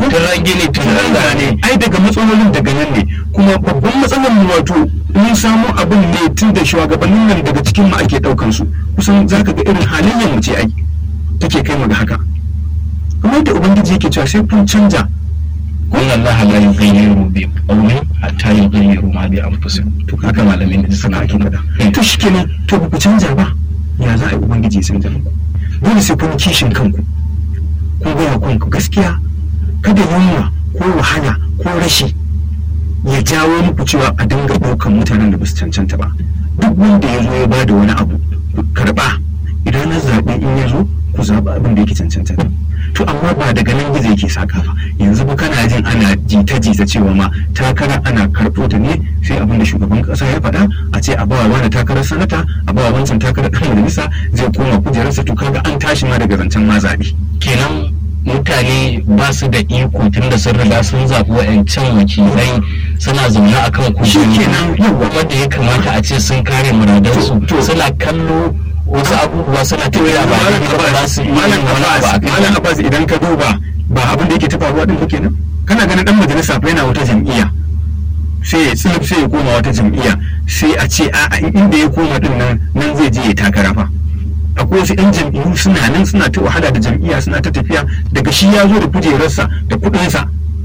turan gini turan zane ai daga matsalolin daga nan ne kuma babban matsalar mu wato mun samu abin ne tun da shugabannin nan daga cikin mu ake daukan su kusan zaka ga irin halayyar mu ce ai take kai mu ga haka kamar yadda ubangiji yake cewa sai kun canja kun Allah la yughayyiru bi qawmin hatta yughayyiru ma bi anfusihim to haka malamin da suna ake faɗa to shikenan to ba ku canja ba ya za a yi ubangiji ya canja muku dole sai kun kishin kanku kun gaya kanku gaskiya kada yunwa ko wahala ko rashi ya jawo muku cewa a dinga ɗaukan mutanen da ba su cancanta ba duk wanda ya zo ya ba da wani abu ku karɓa idan na zaɓe in ya zo ku zaɓa abin da yake cancanta to amma ba daga nan gizo yake saka fa yanzu ba kana jin ana jita jita cewa ma takara ana karɓo ta ne sai abin da shugaban ƙasa ya faɗa a ce a bawa wani takarar sanata a bawa wancan takarar ɗan majalisa zai koma kujerarsa to kaga an tashi ma daga zancen ma zaɓe kenan mutane ba su da iko tun da sun riga sun zaɓi wa'ancan wakilai suna zaune a kan kujeru Shikenan, yawwa. wanda ya kamata a ce sun kare muradansu To- suna kallo wasu abubuwa suna tafiya ba Malam daidai ba za su iya Malam yin wani abu a Abbas Malam kai Abbas idan ka duba ba abin da yake ta faruwa din ba kenan kana ganin dan majalisa fa yana wata jam'iyya sai ya tsilip sai ya koma wata jam'iyya sai a ce a inda ya koma din nan nan zai je ya takara fa akwai wasu yan jam'iyyu suna nan suna ta wahala da jam'iyya suna ta tafiya daga shi ya zo da kujerarsa da kuɗinsa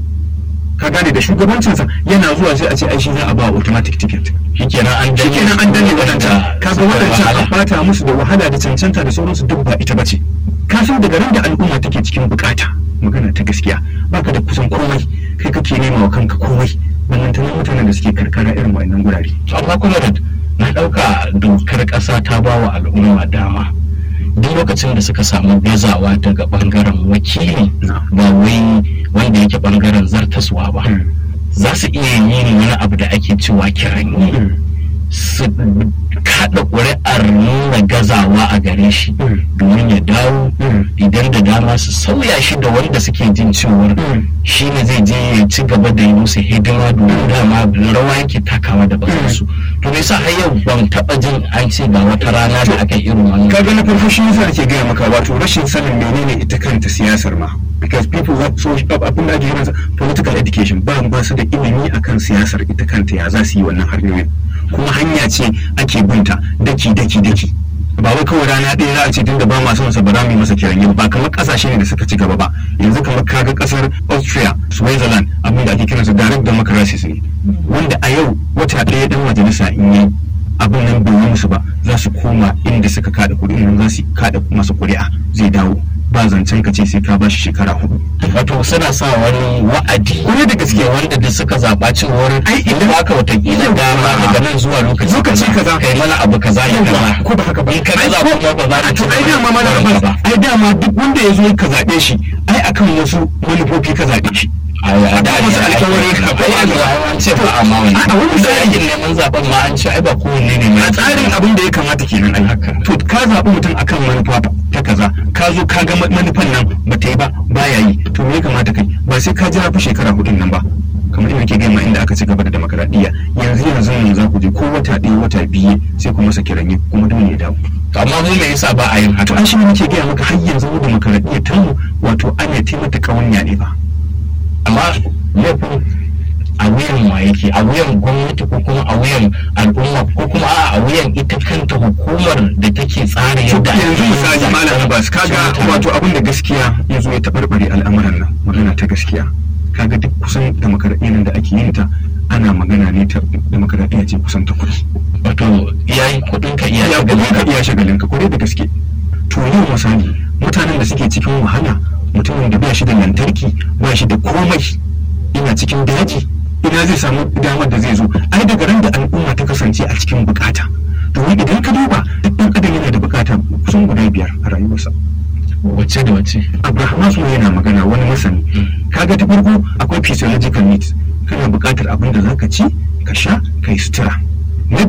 ka gane da shugabancinsa yana zuwa sai a ce ai shi za a ba automatic ticket shikenan an danne shikenan an danne waɗancan kaga suka waɗancan wahala. an bata musu da wahala da cancanta da sauransu duk ba ita bace kafin daga ran da al'umma take cikin bukata magana ta gaskiya baka da kusan komai kai kake nema wa kanka komai ballantana mutanen da suke karkara irin wa'annan gurare To amma kuma da na ɗauka dokar ƙasa ta ba wa al'umma dama duk lokacin da suka samu gazawa daga ɓangaren wakili Na. ba wai wanda yake ɓangaren zartaswa ba za su iya yin wani abu da ake cewa kiranyi su kaɗa ƙuri'ar nuna gazawa a gare shi Mm. domin ya dawo Mm. idan da dama su sauya shi da wanda suke jin cewar Mm. shi ne zai je ya ci gaba da yi musu hidima domin dama rawa yake takawa da bakansu to me yasa har yau ban taɓa jin an ce ga wata rana da aka yi irin wannan kaga na farko shi yasa ake gaya maka wato rashin sanin menene ita kanta siyasar ma because people have so abin da ake kiransa political education ba ba su da ilimi akan siyasar ita kanta ya za su yi wannan hanyoyin kuma hanya ce ake binta daki daki daki ba wai kawai rana ɗaya za a ce tunda ba ma son sa ba za mu yi masa kiran ba kamar ƙasashe ne da suka ci gaba ba yanzu kamar kaga ƙasar Austria Switzerland abin da ake kiransa direct democracies ne wanda a yau wata ɗaya dan majalisa in yi abin nan bai yi musu ba za su koma inda suka kada kuɗi nan za su kada masa ƙuri'a zai dawo ba zancen ka ce sai ka ba shi shekara hudu wato suna sa wani wa'adi Kwarai da gaske. wanda da suka zaɓa cewar Ai, idan idan- aka watakila Yau, dama a- daga nan zuwa lokaci lokaci kaza. kai mana abu kaza da kaza ko ba haka ba in ka Ai, gaza ko- kuma ba za a ka to ci ai gaba dama da mana ba ba ai dama duk wanda ya zo ka zaɓe shi ai akan wasu manufofi ka zaɓe shi a a da wasu alkawari ka akwai alkawari. an ce ba amma wani A- a wani da misali- yakin neman zaben ma an ce ai ba kowanne ne mai a tsarin abin da ya kamata kenan ai Haka. to ka zaɓi mutum akan manufa ta kaza ka zo ka ga manufan nan ba ta yi ba baya yi to me ya kamata kai ba sai ka jira fa shekara hudun nan ba kamar inda ke gama inda aka ci gaba da demokaradiyya yanzu yanzu nan za ku je ko wata ɗaya wata biyu sai ku masa kiranyi kuma dole ya dawo To amma mu me yasa ba a yin to haka an shi ne nake gaya maka har yanzu mu demokaradiyya ta mu wato ana taimata kawanya ne ba amma laifin a wuyan wa yake a wuyan gwamnati ko kuma a wuyan al'umma ko kuma a a wuyan ita kanta hukumar da take tsara yadda ake yanzu yin misali zaɓen malam abbas kaga mutane. wato abin da gaskiya ya zo ya taɓarɓare al'amuran nan magana ta gaskiya kaga duk kusan demokaradiyyar da ake yin ta ana magana ne ta demokaradiyya ce kusan ta kuɗi wato iyayen kuɗin ka iya ya shagalin kuɗi ka ka. iya shagalin ka kwarai da gaske to yau misali mutanen da suke cikin wahala mutumin da ba shi da lantarki ba shi da komai ina cikin daji ina zai samu damar da zai zo ai daga ran da al'umma ta kasance a cikin bukata domin idan ka duba duk ɗan adam yana da bukata kusan guda biyar a rayuwarsa wacce da wacce abraham maslow yana magana wani masani kaga ta farko akwai physiological needs kana buƙatar abin da zaka ci ka sha ka yi sutura